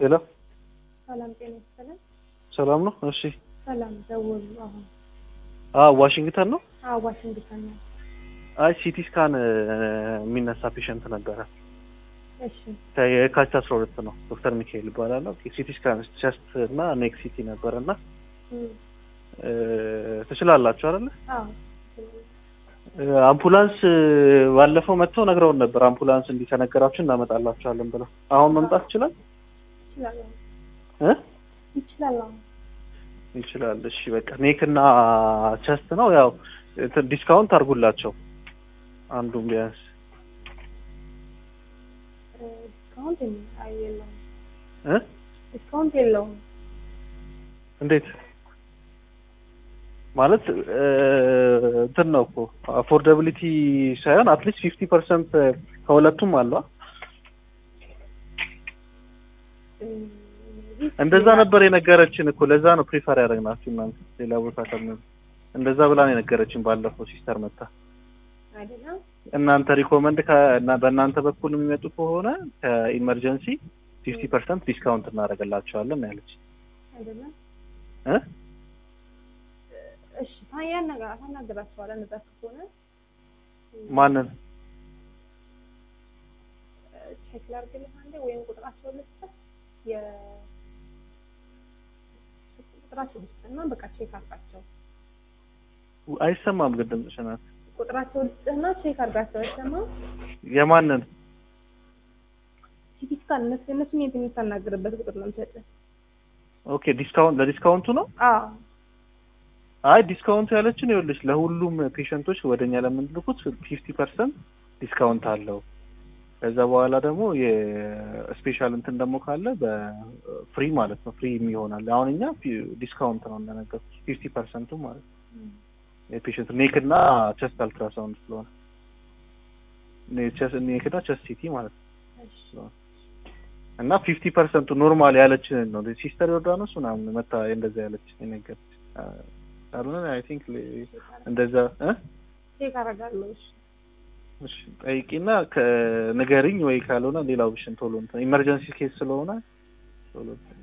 ሄሎ ሰላም ጤና ይስጥልን። ሰላም ነው? እሺ። ሰላም ደወሉ። አሁን አ ዋሽንግተን ነው? አዎ ዋሽንግተን ነው። አይ ሲቲ ስካን የሚነሳ ፔሸንት ነበረ። እሺ የካቲት አስራ ሁለት ነው። ዶክተር ሚካኤል ይባላለሁ። ሲቲ ስካን ቸስት እና ኔክ ሲቲ ነበረ እና እም፣ ትችላላችሁ አይደለ? አዎ አምቡላንስ ባለፈው መጥተው ነግረውን ነበር። አምቡላንስ እንዲህ ከነገራችሁ እናመጣላችኋለን ብለው። አሁን መምጣት ይችላል ይችላል እ ይችላል። አሁን ይችላል። እሺ በቃ ኔክ እና ቸስት ነው ያው እንትን ዲስካውንት አድርጉላቸው አንዱም ቢያንስ እ፣ ዲስካውንት የለም። አይ የለውም፣ እ ዲስካውንት የለውም። እንዴት ማለት እ፣ እንትን ነው እኮ አፎርዳቢሊቲ ሳይሆን አትሊስት ፊፍቲ ፐርሰንት ከሁለቱም አለ እም፣ እንደዛ ነበር የነገረችን እኮ ለዛ ነው ፕሪፈር ያደረግናችሁ እናንተ ሌላ ቦታ ከምን እንደዛ ብላ ነው የነገረችን ባለፈው ሲስተር መታ አይደለም እናንተ ሪኮመንድ በእናንተ በኩል የሚመጡ ከሆነ ከኢመርጀንሲ ፊፍቲ ፐርሰንት ዲስካውንት እናደርግላቸዋለን ያለች አይደለም። እ እሺ ታያን ነገር ታናገራቸዋለህ። እንደዛ ከሆነ ማንን ቼክ ላድርግልህ አንዴ፣ ወይም ቁጥራቸውን ልስጥህ የ ቁጥራቸው ልስጥህ እና በቃ ቼክ አድርጋቸው። አይሰማም ግን ድምፅሽ ናት ቁጥራቸው ልስጥህና ቼክ አድርጋቸው። አይሰማም? የማንን ሲቲ ስካን እነሱ እነሱን የት የምታናግርበት ቁጥር ነው የምሰጥህ። ኦኬ ዲስካውንት ለዲስካውንቱ ነው አዎ አይ ዲስካውንቱ ያለችን ይኸውልሽ ለሁሉም ፔሸንቶች ወደኛ ለምንልኩት ፊፍቲ ፐርሰንት ዲስካውንት አለው ከዛ በኋላ ደግሞ የስፔሻል እንትን ደግሞ ካለ በፍሪ ማለት ነው ፍሪ ይሆናል አሁን እኛ ዲስካውንት ነው እንደነገር ፊፍቲ ፐርሰንቱ ማለት ነው የፔሸንት ኔክ እና ቸስት አልትራሳውንድ ስለሆነ ኔክ እና ቸስት ሲቲ ማለት ነው እና ፊፍቲ ፐርሰንቱ ኖርማል ያለችንን ነው ሲስተር ዮርዳኖስ ምናምን መታ እንደዛ ያለች ነገር ካልሆነ አይ ቲንክ እንደዛ እ ቼክ አደርጋለሁ። እሺ እሺ ጠይቂና ከንገሪኝ ወይ ካልሆነ ሌላው ብሽን ቶሎ እንትን ኢመርጀንሲ ኬስ ስለሆነ ቶሎ እንትን